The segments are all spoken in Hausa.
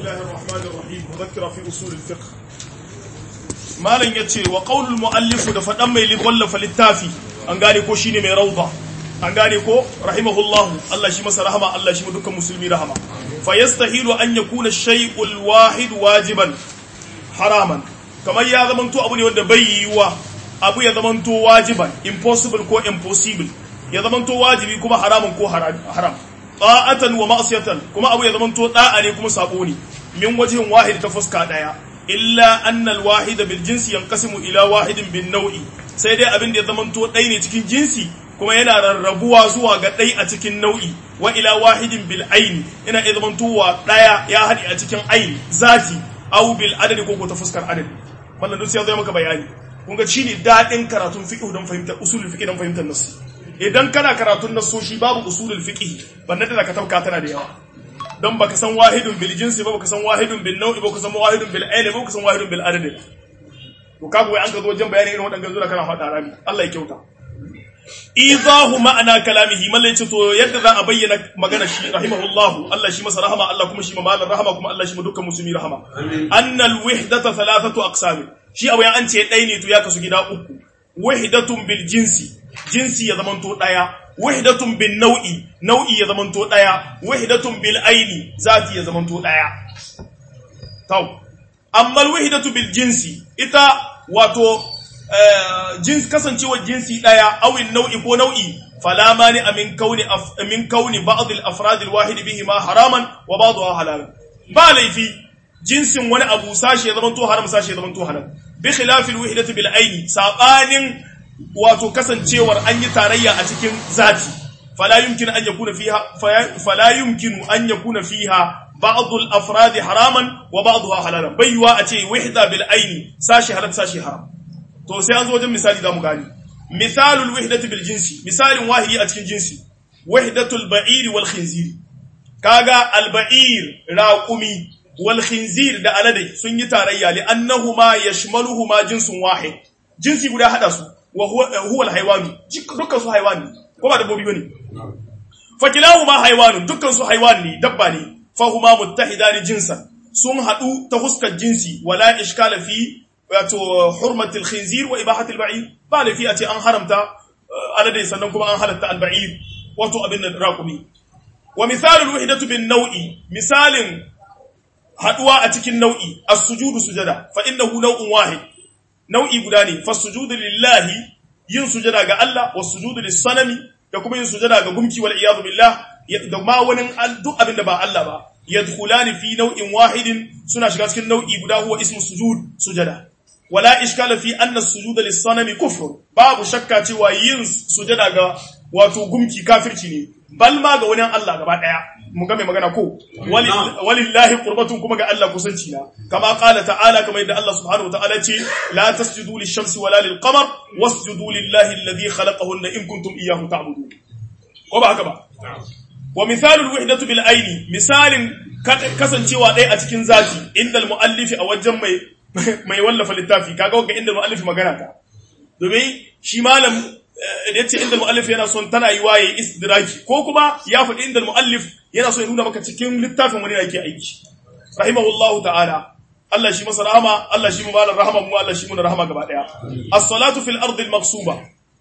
الله الرحمن الرحيم مذكرة في أصول الفقه malam ya ce wa ƙaunul mu'allifu da faɗan mai wallafa littafi an gane ko shine mai rauda an gane ko rahimahullahu Allah shi masa rahama Allah shi dukkan musulmi rahama fa yastahilu an yakuna shay'ul wahid wajiban haraman kamar ya zamanto abu ne wanda bai yiwa abu ya zamanto wajiban impossible ko impossible ya zamanto wajibi kuma haramun ko haram ta'atan wa ma'siyatan kuma abu ya zamanto da'a ne kuma sabo ne min wajhin wahid ta fuska daya illa annal wahida bil jinsi yanqasimu ila wahidin bin nau'i sai dai abin da ya zamanto ɗai ne cikin jinsi kuma yana rarrabuwa zuwa ga ɗai a cikin nau'i wa ila wahidin bil aini yana iya zamantowa ɗaya ya haɗe a cikin aini zati au bil adadi ko ta fuskar adadi wannan duk sai ya zo maka bayani kun ga shine daɗin karatun fiqh don fahimtar usulul fiqh don fahimtar nasu idan kana karatun nasoshi babu usulul fiqh bannan da ka tabka tana da yawa don baka san wahidun bil jinsi ba baka san wahidun bil nau'i ba baka san wahidun bil aini ba baka san wahidun bil adadi to kaga wai an ka zo wajen bayani irin wadannan zuwa kana faɗa rami Allah ya kyauta idahu ma'ana kalamihi mallai ce to yadda za a bayyana magana shi rahimahullahu Allah shi masa rahama Allah kuma shi malan rahama kuma Allah shi dukkan musulmi rahama annal wihdata thalathatu aqsam shi abu an ce dai ne to ya kasu gida uku wahdatun bil jinsi jinsi ya zamanto daya wahdatun bin nau'i nau'i ya zamanto daya wahdatun bil aini zati ya zamanto daya taw amma al wahdatu bil jinsi ita wato jins kasancewar jinsi daya awin nau'i ko nau'i fala mani amin kauni min kauni ba'd al afrad al wahid bihi ma haraman wa ba'daha halal ba laifi jinsin wani abu sashi ya zamanto haram sashi ya zamanto halal bi khilaf al wahdati bil aini sabanin wato kasancewar an yi tarayya a cikin zati fala yumkin an yakuna fiha fala yumkinu an yakuna fiha ba'd al-afrad haraman wa ba'daha halalan baiwa a ce wahda bil aini sashi halal sashi haram to sai an zo wajen misali zamu gani misalul wahdati bil jinsi misalin wahidi a cikin jinsi wahdatul ba'ir wal khinzir kaga al ba'ir raqumi wal khinzir da alade sun yi tarayya li annahuma yashmaluhuma jinsun wahid jinsi guda hada su wa huwa al-haywanu dukkan su haywani ko ba dabbobi bane fa kilahuma haywanu dukkan su haywani ne dabba ne fa huma muttahidani jinsan sun hadu ta huskar jinsi wala ishkala fi wato hurmati al-khinzir wa ibahati al-ba'ir ba la fi ati an haramta alade sannan kuma an halatta al-ba'ir wato abin raqumi wa misalul wahdatu bin naw'i misalin haduwa a cikin nau'i as-sujudu sujada fa innahu naw'un wahid nau'i guda ne fasujudu lillahi yin sujada ga Allah wasujudu lis-sanami da kuma yin sujada ga gumki wal iyadu billah da ma wani duk abin da ba Allah ba yadkhulani fi nau'in wahidin suna shiga cikin nau'i guda huwa ismu sujud sujada wala ishkala fi anna as-sujuda lis-sanami kufr babu shakka cewa yin sujada ga wato gumki kafirci ne bal ma ga wani Allah gaba daya mun ga mai magana ko walillahi qurbatun kuma ga Allah kusanci na kama qala ta'ala kama yadda Allah subhanahu wataala ce la tasjudu lish-shamsi wala lil-qamar wasjudu lillahi alladhi khalaqahunna in kuntum iyyahu ta'budun ko ba haka ba wa mithalul wahdatu bil aini misalin kasancewa ɗaya a cikin zati inda al-muallifi a wajen mai mai wallafa littafi kaga wanda inda al-muallifi magana ta domin shi malam da yace inda al-muallif yana son tana yi waye istidraki ko kuma ya faɗi inda al-muallif yana so ya nuna maka cikin littafin wani yake aiki rahimahullahu ta'ala Allah shi masa rahama Allah shi mu malar rahama mu Allah shi mu rahama gaba daya as-salatu fil ardi al-maghsuba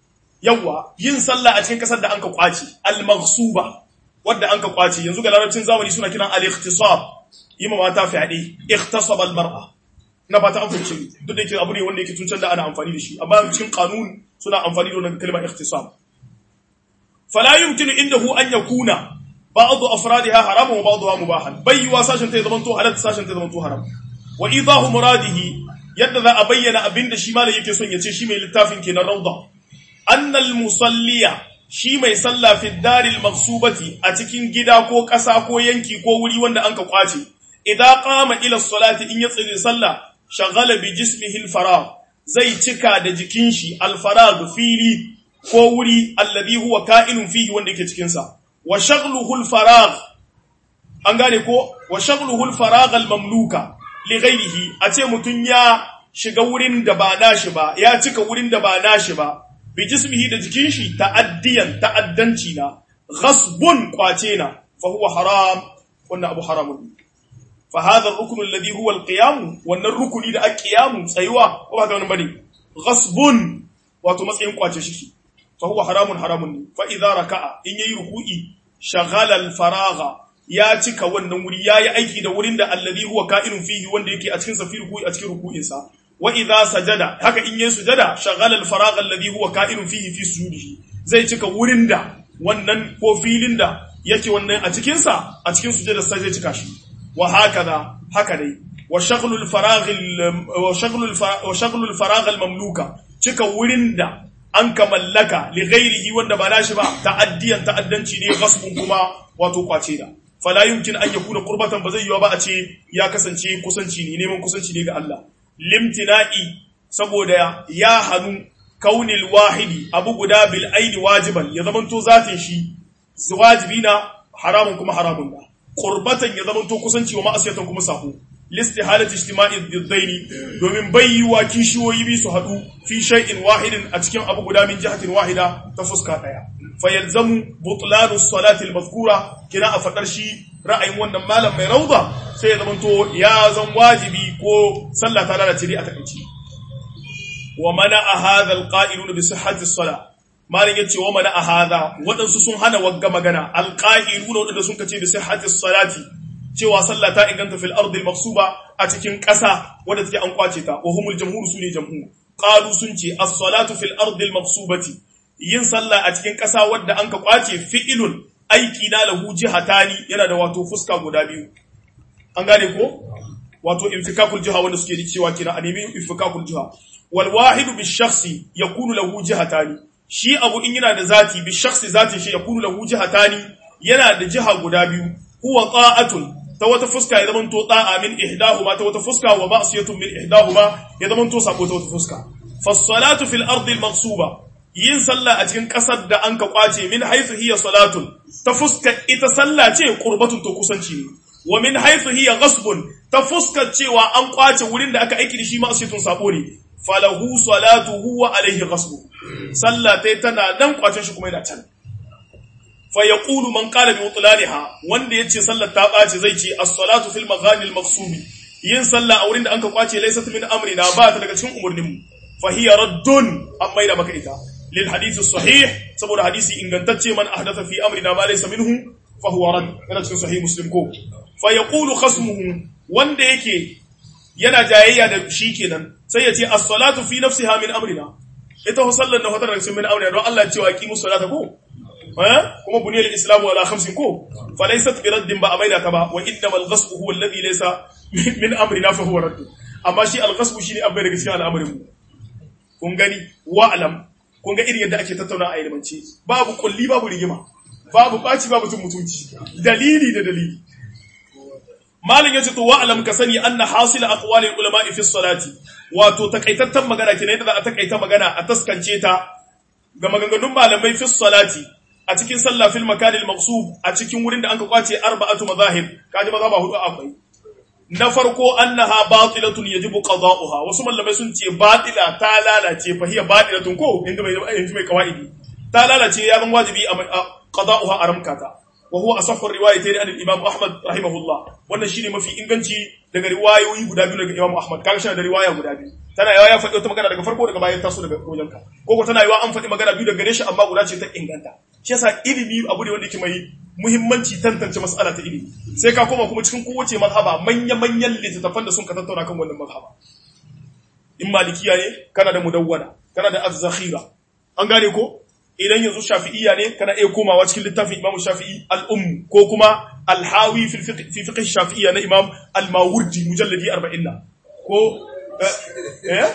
yawa yin sallah a cikin kasar da anka kwace al-maghsuba wanda anka kwace yanzu ga larabcin zamani suna kiran al-ikhtisab yima mata fi'adi ikhtasaba al-mar'a na fata an fice duk da yake abu ne wanda yake tun da ana amfani da shi amma cikin kanun suna amfani da wannan kalmar ikhtisab fala yumkinu indahu an yakuna ba'd afradiha haramun wa ba'daha mubahan bai wa sashin ta zaman to halal sashin ta zaman to haram wa idahu muradihi yadda za a bayyana abinda shi malai yake son ya ce shi mai littafin kenan rawda annal musalliya shi mai sallah fi daril maghsubati a cikin gida ko ƙasa ko yanki ko wuri wanda an ka kwace idan qama ila salati in ya tsiri sallah shagala bi jismihi al zai cika da jikin shi al-farag fili ko wuri alladhi huwa ka'inun fihi wanda yake cikin sa wa shaghluhu al-farag an gane ko wa shaghluhu al-farag al-mamluka li ghayrihi a ce mutun ya shiga wurin da ba nashi ba ya cika wurin da ba nashi ba bi jismihi da jikin shi ta'addiyan ta'addanci na ghasbun kwace na fa huwa haram wannan abu haramun fa hadha ar-rukn alladhi huwa al-qiyam wannan rukuni da al-qiyam tsayuwa ko ba ga wannan bane ghasbun wato matsayin kwace shi fa huwa haramun haramun ne fa idza raka'a in yayi ruku'i shaghala al-faragha ya cika wannan wuri yayi aiki da wurin da alladhi huwa ka'inun fihi wanda yake a cikin sa fi ruku'i a cikin ruku'in sa wa idza sajada haka in yayi sujada shaghala al-faragha alladhi huwa ka'inun fihi fi sujudihi zai cika wurin da wannan ko filin da yake wannan a cikin sa a cikin sujada sai zai cika shi wa hakaza haka dai wa shaghlu al-faragh wa shaghlu wa shaghlu al-faragh al-mamluka cika wurin da an ka mallaka li ghairihi wanda ba nashi ba ta'addiyan ta'addanci ne gasbun kuma wato kwace da fala yumkin an yakuna qurbatan ba zai yiwa ba a ce ya kasance kusanci ne neman kusanci ne ga Allah limtina'i saboda ya hanu kaunil wahidi abu guda bil aini wajiban ya zamanto zatin shi wajibi na haramun kuma haramun da qurbatan ya zamanto kusanci wa ma'asiyatan kuma sako listihalati ijtima'i diddaini domin bayyuwa kishiyoyi bi su hadu fi shay'in wahidin a cikin abu guda min jihatin wahida ta fuska daya fayalzamu butlanu salati al-mazkura kina a fadar shi ra'ayin wannan malam mai rauda sai ya zamanto ya zan wajibi ko sallah ta lalace dai a takaici wa mana a hadha al-qa'ilun bi sihhati as-salah malam yace wa mana a hadha wadansu sun hana wagga magana al-qa'ilun wadanda sun kace bi sihhati as-salati cewa sallah ta inganta fil ardi al-maqsuba a cikin ƙasa wadda take an kwace ta wa humul jamhur sune jamhur qalu sun ce as-salatu fil ardi al-maqsubati yin sallah a cikin ƙasa wadda an ka kwace fi'ilun aiki na lahu jihatani yana da wato fuska guda biyu an gane ko wato infikakul jiha wanda suke da cewa kina a nemi infikakul jiha wal wahidu bi shakhsi yakunu lahu jihatani shi abu in yana da zati bi shakhsi zatin shi yakunu lahu jihatani yana da jiha guda biyu huwa ta'atun ta wata fuska ya zamanto ta'a min ihdahuma ta wata fuska wa ma'siyatun min ihdahuma ya zamanto sabo ta wata fuska fas-salatu fil ardi al-maqsuba yin sallah a cikin ƙasar da an ka kwace min haifu hiya salatun ta fuskar ita sallah ce qurbatun to kusanci ne wa min haifu hiya ghasbun ta fuskar cewa an kwace wurin da aka aiki da shi ma'asiyatun sabo ne falahu salatuhu wa alaihi ghasbu sallah tai tana nan kwacen shi kuma yana can fa yaqulu man qala bi mutlaniha wanda yace sallar ta bace zai ce as-salatu fil maghani al-maqsubi yin sallah a wurin da an ka kwace laysat min amrina ba ta daga cikin umurnin mu fa hiya raddun amma da maka ita للحديث الصحيح saboda hadisi ingantacce man ahdatha fi amrina ma laysa minhu fa huwa rad yana cikin sahih muslim ko fa yaqulu khasmuhu wanda yake yana jayayya da shi kenan sai ya ce as-salatu fi nafsiha min amrina ita ho sallan da hotar cikin min amrina don Allah ya ce wa aqimu salata ko eh kuma buniyal islamu ala khamsin ko fa laysat bi raddin ba amaida ta ba wa innamal ghasbu huwa alladhi laysa min amrina fa huwa radd amma shi al-ghasbu shine abai daga cikin al'amarin mu kun gani wa'lam kun ga irin yadda ake tattauna a ilimance babu kulli babu rigima babu baci babu tun mutunci dalili da dalili malin yace to wa'lam ka sani anna hasila aqwali ulama fi salati wato takaitattan magana kenan yadda za a takaita magana a taskance ta ga maganganun malamai fi salati a cikin sallah fil makan al maqsub a cikin wurin da anka kwace arba'atu mazahib kaji maza ba hudu akwai na farko annaha batilatun yajibu qada'uha wasu mallamai sun ce batila ta lalace fa hiya batilatun ko inda mai inda mai kawaidi ta lalace ya zan wajibi a qada'uha aramkata wa huwa asahhu riwayatayn an al-imam ahmad rahimahullah wannan shine mafi inganci daga riwayoyi guda biyu daga imam ahmad kaga shi da riwaya guda biyu tana yawa ya faɗi wata magana daga farko daga bayan taso daga wajenka ko ko tana yawa an faɗi magana biyu daga gare shi amma guda ce ta inganta shi yasa ilimi abu ne wanda yake mai muhimmanci tantance mas'ala ta ilimi sai ka koma kuma cikin kowace mazhaba manya-manyan littattafan da sun ka tattauna kan wannan mazhaba in malikiya ne kana da mudawwana kana da az-zakhira an gane ko idan yanzu shafi'iyya ne kana iya komawa cikin littafin imamu shafi'i al-umm ko kuma al-hawi fi fiqh shafi'iyya na imam al-mawardi mujalladi 40 ko eh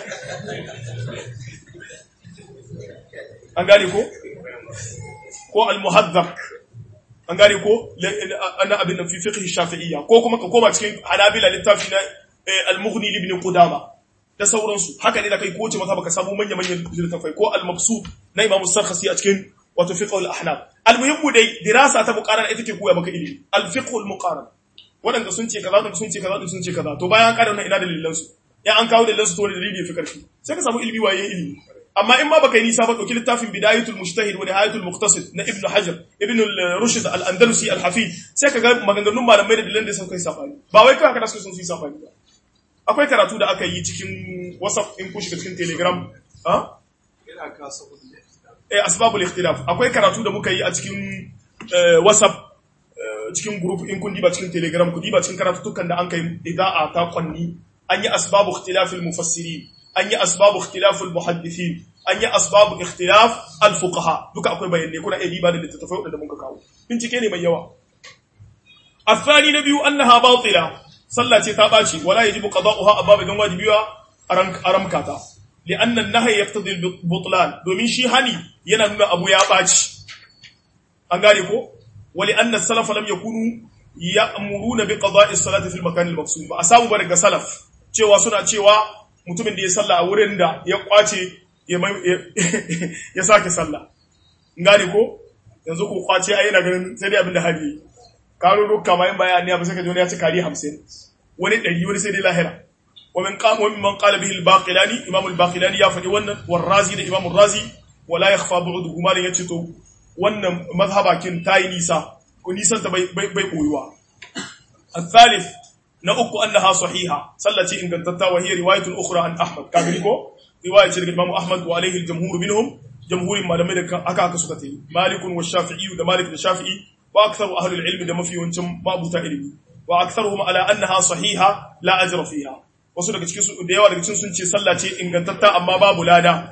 an gane ko ko al-muhaddab an gane ko ana abin nan fi fiqh shafi'iyya ko kuma ka koma cikin hanabila littafi na al-mughni ibn qudama da sauransu haka ne da kai kowace maka baka samu manya manyan littafai ko al-maqsud na imam sarkhasi a cikin wato fiqh al-ahnaf al-muhimmu dai dirasa ta muqarana ita ke koya maka ilimi al-fiqh al-muqaran wadanda sun ce kaza wadanda sun ce kaza wadanda sun ce kaza to bayan ka da wannan ina dalilan su ya an kawo dalilan su to wani dalili ya fi karfi sai ka samu ilimi waye ilimi amma in ma baka yi nisa ba dauki littafin bidayatul mujtahid wa nihayatul muqtasid na ibnu hajar ibnu rushd al-andalusi al-hafid sai ka ga maganganun malamai da dalilan da sun kai safani ba wai kawai kada su sun yi safani ba akwai karatu da aka yi cikin whatsapp in kun shiga cikin telegram ha eh asbabul ikhtilaf akwai karatu da muka yi a cikin whatsapp cikin group in kun diba cikin telegram ku diba cikin karatutukan da an kai ida'a ta kwanni an yi asbabu ikhtilafil mufassirin an yi asbabu ikhtilafil muhaddithin an yi asbabu ikhtilaf al fuqaha duka akwai bayanai kuna iya diba da littattafai wadanda muka kawo bincike ne mai yawa الثاني نبي أنها باطلة صلى تتابعي ولا يجب قضاؤها أباب دون واجبها أرمكاتا لأن النهي يقتضي البطلان دومين شي هني ينمى أبو ياباش أنغاريكو ولأن السلف لم يكونوا يأمرون بقضاء الصلاة في المكان المقصود ba a samu ba daga salaf cewa suna cewa mutumin da ya salla a wurin da ya kwace ya sake salla ngane ko yanzu ko kwace ai yana ganin sai dai abin da hali karo rukka ma in baya ne ba sai ka ji wani ya ci kari 50 wani 100 wani sai dai lahira wa min qama wa mimman qala bihi al-baqilani imam al-baqilani ya faɗi wannan war razi da imam ar-razi wala yakhfa bu'duhu malin yace to wannan mazhabakin tayi nisa ko nisan ta bai bai koyuwa الثالث نأك أنها صحيحة صلتي إن كانت وهي رواية أخرى عن أحمد كاملكو رواية الإمام أحمد وعليه الجمهور منهم جمهور ما لم يدك أكا كسكتي مالك والشافعي ومالك الشافعي وأكثر أهل العلم دم في وانتم ما أبو علمي وأكثرهم على أنها صحيحة لا أجر فيها wasu daga cikin su da yawa daga cikin sun ce sallah ce ingantatta amma babu lada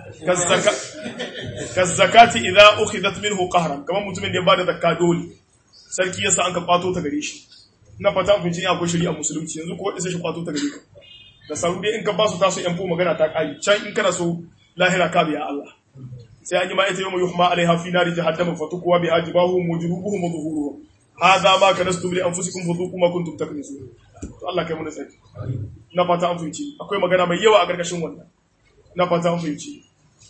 kazzakati idza ukhidat minhu qahran kamar mutumin da ya bada zakka dole sarki yasa an ka kwato ta gare shi na fata kun ji akwai shari'a musulunci yanzu ko sai shi kwato ta gare ka da saru dai in ka ba su taso yan ko magana ta kai can in kana so lahira ka biya Allah sai an yi ma ita yawma yuhma alaiha fi nari jahannama fatukuwa bi ajibahu mujrubuhum wa zuhuruhum hadha ma kanastum li anfusikum fadhuqu ma kuntum taknizun to Allah kai mu sai na fata an fahimci akwai magana mai yawa a gargashin wannan na fata an fahimci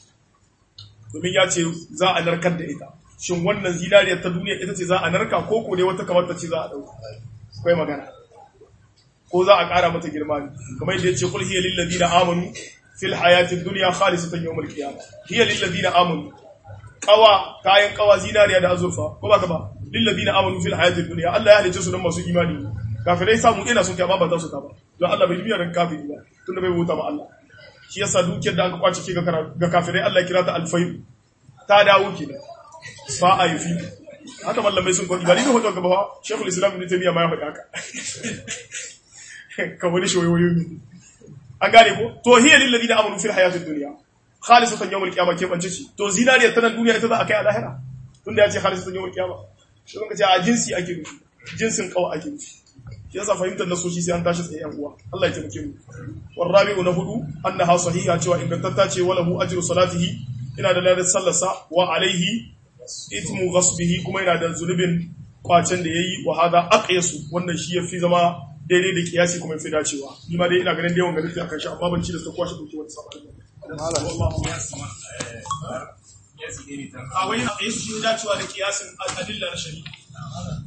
domin ya ce za a narkar da ita shin wannan zinariyar ta duniya ita ce za a narka ko ko dai wata kamar ta ce za a dauka akwai magana ko za a ƙara mata girma ne kamar yadda ya ce kul hiya lil ladina amanu fil hayatid dunya khalisatan yawmal qiyamah hiya lil ladina amanu kawa kayan kawa zinariya da azurfa ko baka ba lil ladina amanu fil hayatid dunya Allah ya halice su don masu imani kafirai samu ina sun kai ba za su ta ba don Allah bai biya ran kafiri ba tunda bai wuta ba Allah shi yasa dukiyar da aka kwace ke ga kafirai Allah ya kira ta alfayu ta dawo kenan fa a yi fi haka mallamai sun kwadi ba ni da hoton gaba ba shekul islam ibn taymiya ma ya faɗi haka ka wani shoyoyo ne an gane ko to hiya lil ladina amanu fil hayatid dunya khalisatan yawm al qiyamah ke bance ci to zinariya tana duniya ita za a kai a lahira tunda ya ce khalisatan yawm al qiyamah shi kun ce a jinsi ake nufi jinsin kawa ake nufi shi yasa fahimtar nasoshi sai an tashi tsaye yan uwa Allah ya taimake mu war rabi'u na hudu annaha sahiha cewa ingantatta ce wala hu ajru salatihi ina da ladan sallarsa wa alaihi itmu ghasbihi kuma yana da zunubin kwacen da yayi wa hada aqyasu wannan shi yafi zama daidai da kiyasi kuma yafi dacewa ni ma dai ina ganin da yawan ganin akan shi amma ban ci da su kwashe dauke wani sabon a wai aqyasu shi dacewa da kiyasin adilla na shari'a